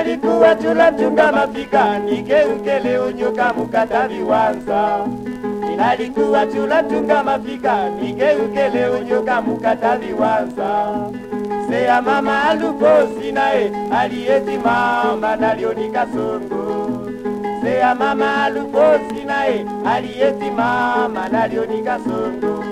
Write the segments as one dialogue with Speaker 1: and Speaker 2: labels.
Speaker 1: nalikuwa chula chunga mafika nigeuke leo nyoka mukata viwanza nalikuwa chula chunga mafika nigeuke leo nyoka mukata viwanza seya mama alukosi naye aliyeti mama nalionika songo seya mama alukosi naye aliyeti mama nalionika songo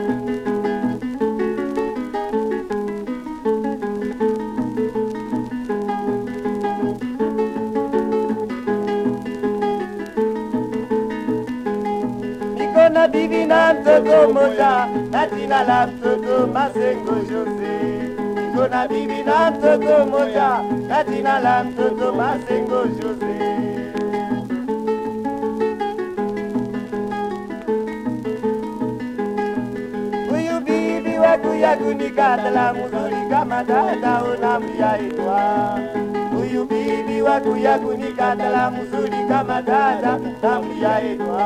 Speaker 1: niko na bibi na mtoto moja na jina la mtoto Masengo Jose. Niko na bibi na mtoto moja na jina la mtoto Masengo Jose. Huyu bibi wakuya kunikatala mzuri kama dada unamyaitwa. Huyu bibi wakuya kunikatala mzuri kama dada namyaitwa.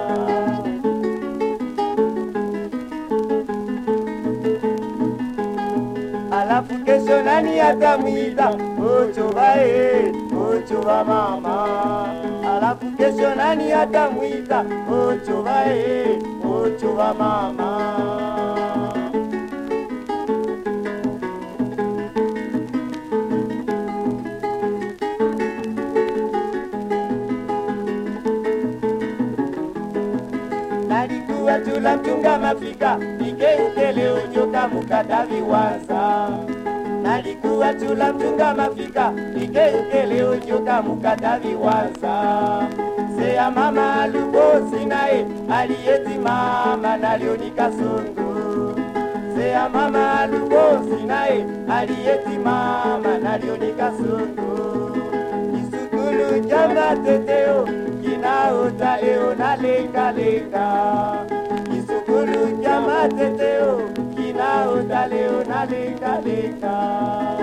Speaker 1: alafu kesho nani atamwita ochoba e ochoba mama alafu kesho nani atamwita ochoba e ochoba mama nalikuwa chula mchunga mafika nigeuke leo nyoka mukata viwanza nalikuwa chula mchunga mafika nigeuke leo nyoka mukata viwanza seya mama alukosi naye aliyeti mama nalionika songo seya mama alukosi naye aliyeti mama nalionika songo kisukulu cha mateteo kinaota eo na lengalenga kisukulu cha mateteo kinaota leo na lengalenga